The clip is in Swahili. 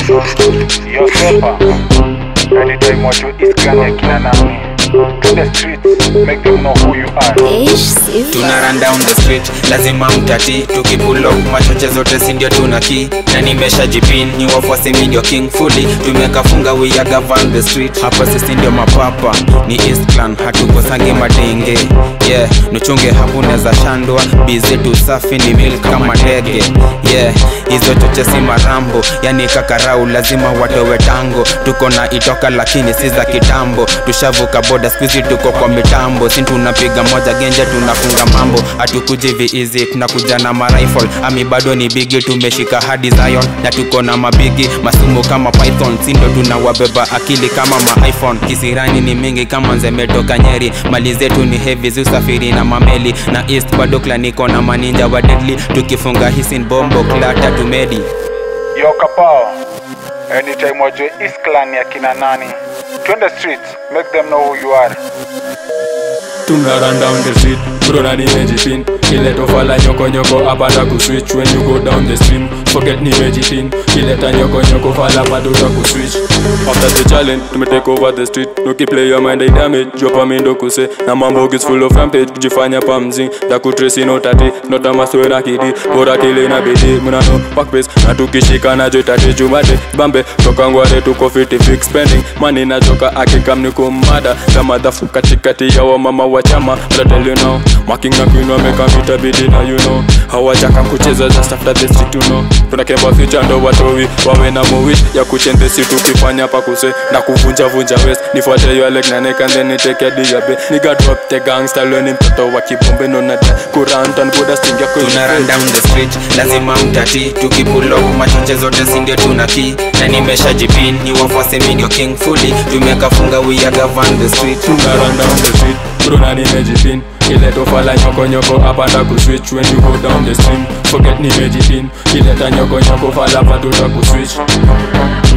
Yo sepa Anytime what you is Kanye kina nani To the streets Make them know who you are Ish, sifa. tuna run down the street lazima mtati tukipulok machoche zote sindio tuna ki na nimesha jipin ni wafuasi mi ndio king fully tumekafunga we are govern the street hapa sisi ndio mapapa ni east clan hatukosangi madenge yeah nuchunge hapo neza shandwa bizetu safi ni milk kama ndege yeah hizo choche si marambo yani kakarau lazima watowe tango tuko na itoka lakini si za kitambo tushavuka boda skuizi tuko kwa mitambo si tunapiga moja genje tunafunga mambo hatukuji viizi tunakuja na marifle ami bado ni bigi tumeshika hadi zion na tuko na mabigi masumu kama python sindo tunawabeba akili kama ma iphone kisirani ni mingi kama nzemetoka nyeri mali zetu ni heavy zusafiri na mameli na east bado klaniko na maninja wa deadly tukifunga hisin bombo klata tumedi Yo kapao Anytime what you is Clan ya kina nani To the streets Make them know who you are tuna run down the street brona nimejipin kileta fala nyokonyoko apata kuswitch when you go down the stream forget nimejipin kileta nyokonyoko fala patuta kuswitch after the challenge tumetake over the street nukiplay your mind I damage jopa mindo kuse na mambo is full of rampage kujifanya pamzi da kutrace no tati not a maswe na kidi bora kile na bidi mnano back pace na tukishika na jo tati jumate bambe toka ngware tuko fiti fix spending money na joka akikam ni kumada kama dhafu katikati ya wamama wa chama but I tell you now marking na queen wameka vita bidi na you know hawajaka kucheza just after the street you know tunakemba future ndo watowi wawe na mowish ya kuchende si tukifanya pakuse na kuvunja vunja west nifuate yo leg na neck and then niteke hadi ya be nigga drop the gangster lweni mtoto wa kibombe no nata kurant and boda sting yako tuna run down the street lazima mtati tukipulok machoche zote sindio tuna ki na nimesha jipin ni wafuasi mi ndio king fully tumekafunga we are govern the street tuna run down the street brona nimejipin kileta fala nyokonyoko apanda kuswitch when you go down the stream forget nimejipin kileta nyokonyoko fala patuta kuswitch